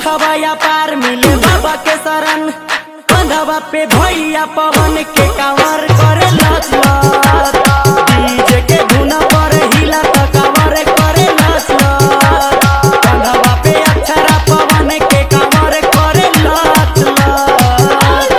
दुखवाया पार मिले बाबा के शरण कंधवा पे भैया पवन के कांवर करे लच लच डीजे के धुन पर हिला त कांवर करे लच लच कंधवा पे अक्षरा पवन के कांवर करे लच लच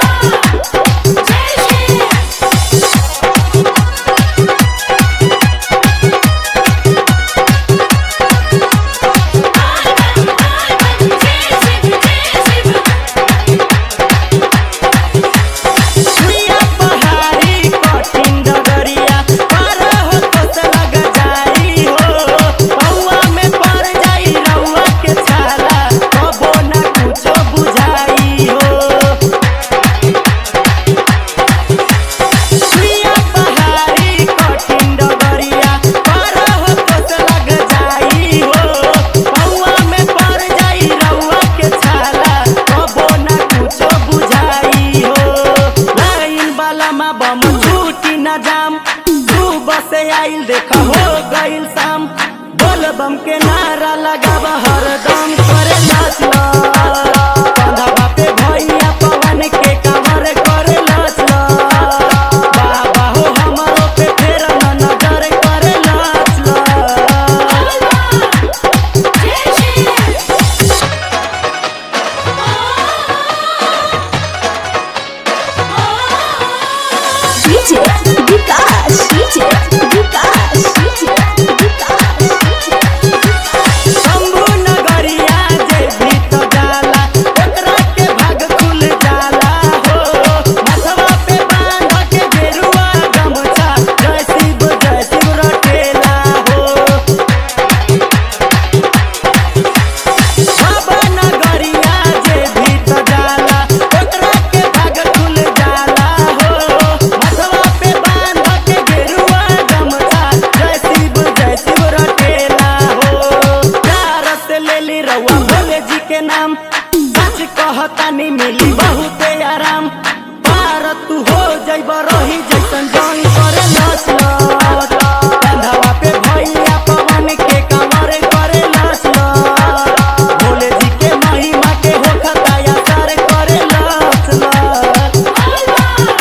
सुइया पहाड़ी कठिन डगरिया पार हो तो से लग जाई हो पौआ में पड़ जाई रउआ के छाला कबो ना कुछो बुझाई हो सुइया पहाड़ी कठिन डगरिया पार हो तो से लग जाई हो पौआ में पड़ जाई रउआ के छाला कबो ना कुछो बुझाई हो लाइन वाला मा बम छूटी न जाम तू बसे आइल देख हो गइल शाम बोल बम के नारा लगाब हरदम करे नाच कंधवा पे भैया पवन के कमर करे नाच बाबा हो हमरो पे फेर न नजर करे नाच DJ Vikas, DJ Vikas, DJ Vikas, Shambhu नगरिया जे भीत जाला ओकरा के भाग खुल जाला हो मथवा पे बांध के गेरुआ गमछा जय शिव जय शिव रटेला हो बाबा नगरिया जे भीत जाला ओकरा के भाग खुल जाला हो मथवा पे बांध के गेरुआ गमछा जय शिव जय शिव रटेला हो प्यार से ले ली रउआ भोले जी के नाम सच कहतानी मिली बहुते आराम पार तू हो जइब रही जैसन जंग करे लच लच कंधवा पे भैया पवन के कमर करे लच लच भोले जी के महिमा के होखता असर करे लच लच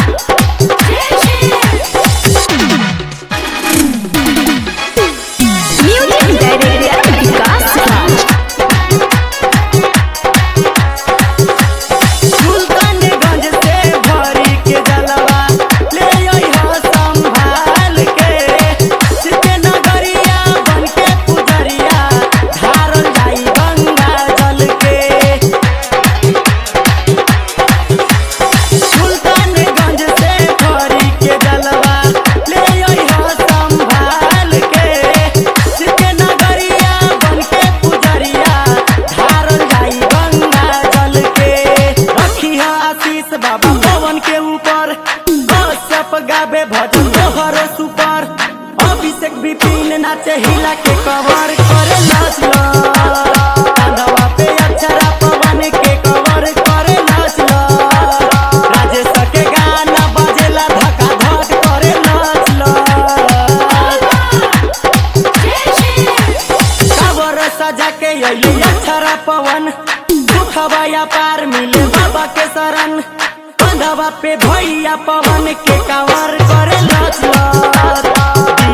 Music Director Vikas Raj. Sultanganj से भरी के जलवा ले अइहो संभाल के सिते नगरिया बन के पुजरिया धारल जाई गंगा जल के सुल्तानगंज से भरी के जलवा ले अइहो संभाल के सिते नगरिया बन के पुजरिया धारल जाई गंगा जल के रखी है आशीष बाबा पवन के ऊपर कश्यप गावे भजन तोहर सुपर अभिषेक विपिन नाचे हिला के कवर करे नाच कंधवा पे अक्षरा पवन के कवर करे नाच राजेश के गाना बजेला धका धक करे नाच कावर सजा के अइली अक्षरा पवन दुखवाया पार मिले बाबा के शरण कंधवा पे भैया पवन के कांवर करे लच लच